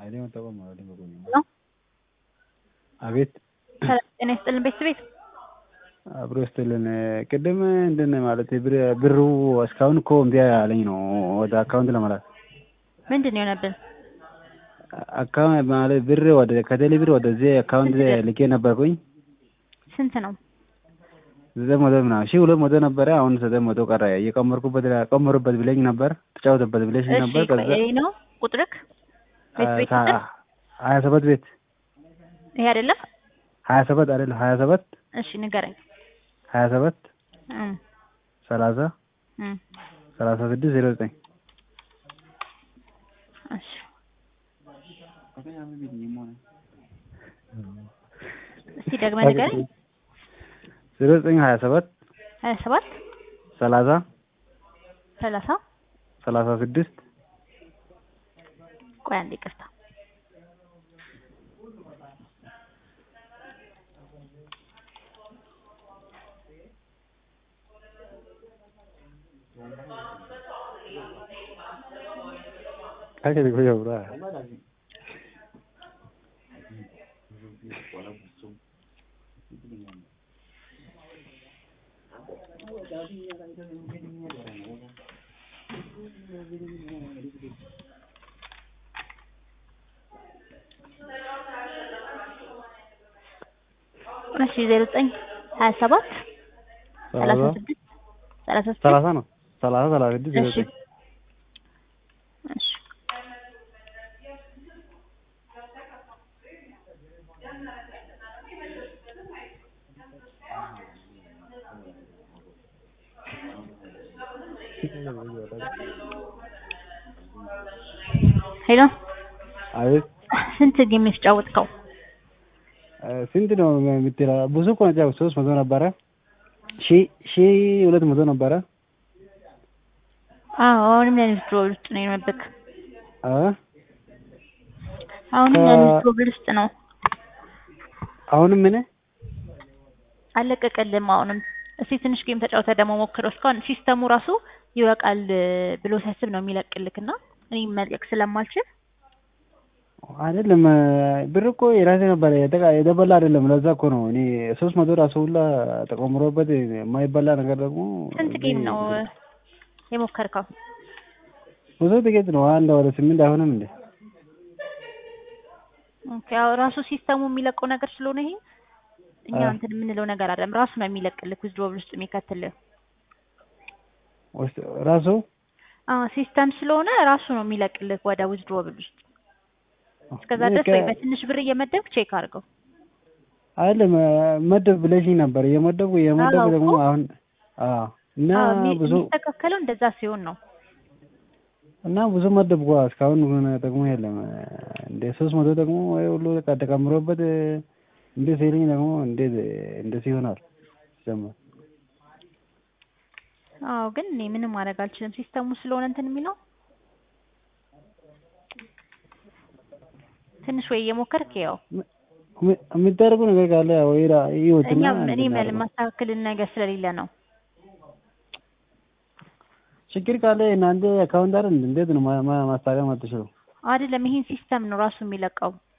አይኔ መጠቆም ነው አይደል? በጎኝ ነው። አቤት ሰላም ጤና ይስጥልን ቤተሰቤት አብሮ ይስጥልን። ቅድም እንድን ማለት ብር- ብሩ እስካሁን እኮ እምቢ አለኝ ነው ወደ አካውንት ለመላክ ምንድን ነው የሆነብን? አካውንት ማለት ብር ወደ ከቴሌ ብር ወደዚህ አካውንት ልኬ ነበርኩኝ ስንት ነው? ዘጠኝ መቶ ምናምን ሺህ ሁለት መቶ ነበረ። አሁን ዘጠኝ መቶ ቀረ። እየቀመርኩበት ቀመሩበት ብለኝ ነበር ተጫወተበት ብለሽ እሺ ነበር። ከዛ ይሄ ነው ቁጥርክ? ቤት ቤት ታ- ቁጥር ሀያ ሰባት ቤት ይሄ አይደለም? ሀያ ሰባት አይደለም ሀያ ሰባት እሺ ንገረኝ። ሀያ ሰባት እም ሰላሳ እም ሰላሳ ስድስት ዜሮ ዘጠኝ እሺ እስቲ ደግመህ ንገረኝ። ዜሮ ዘጠኝ ሀያ ሰባት ሀያ ሰባት ሰላሳ ሰላሳ ሰላሳ ስድስት ቆይ አንዴ ይቅርታ። እሺ ዜሮ ዘጠኝ ሀያ ሰባት ሰላሳ ስድስት ሰላሳ ስድስት ሰላሳ ነው ሰላሳ ሰላሳ ስድስት ዜሮ እሺ ዘጠኝ እሺ ሄሎ አቤት ስንት ጌም የተጫወትከው? ስንት ነው የምትለው? ብዙ እኮ ነው ያው ሶስት መቶ ነበረ ሺ ሺ ሁለት መቶ ነበረ አዎ አሁንም ለንግድ ሮብል ውስጥ ነው የሆነብክ። አ አሁንም ከ- ለንግድ ሮብል ውስጥ ነው አሁንም ምን አለቀቀልም። አሁንም እስቲ ትንሽ ጌም ተጫውተህ ደግሞ ሞክረው። እስካሁን ሲስተሙ ራሱ ይበቃል ብሎ ሲያስብ ነው የሚለቅልክ እና እኔ መልቀቅ ስለማልችል አይደለም ብር እኮ የራሴ ነበረ የተቃ- የተበላ አይደለም። ለዛ እኮ ነው እኔ ሶስት መቶ ራሱ ሁላ ተቆምሮበት የማይበላ ነገር ደግሞ ስንት ጌም ነው የሞከርከው? ብዙ ጥቂት ነው። አንድ ወደ ስምንት አይሆንም እንዴ? ኦኬ ያው ራሱ ሲስተሙ የሚለቀው ነገር ስለሆነ ይሄ እኛ አዎ። እንትን የምንለው ነገር አይደለም። ራሱ ነው የሚለቅልክ ዊዝድሮብል ውስጥ የሚከትልህ። ውስጥ ራሱ አዎ ሲስተም ስለሆነ ራሱ ነው የሚለቅልህ ወደ ዊዝድሮብል ውስጥ። እስከዛ ድረስ ወይ በትንሽ ብር እየመደብክ ቼክ አድርገው። አይደለም መደብ ብለሽኝ ነበር እየመደብኩ እየመደብኩ አዎ ደግሞ እኮ። አሁን አዎ እና አዎ የሚ- ብዙ የሚስተካከለው እንደዛ ሲሆን ነው። እና ብዙ መደብኩ እስካሁን ግን ደግሞ የለም እንደ ሶስት መቶ ደግሞ ወይ ሁሉ በቃ ተቀምሮበት እንደ ሲልኝ ደግሞ እንዴት እንደዚህ ይሆናል ጀመር አዎ ግን እኔ ምንም ማድረግ አልችልም። ሲስተሙ ስለሆነ እንትን የሚለው ትንሽ ወይ እየሞከርክ ያው የሚደረጉ ነገር ካለ ወይ ይወትና እኛም እኔ መል ማስተካከልን ነገር ስለሌለ ነው። ችግር ካለ እናንተ አካውንት አይደል እንዴት ነው ማ- ማ- ማስተካከል የማትችለው? አይደለም ይሄን ሲስተም ነው ራሱ የሚለቀው።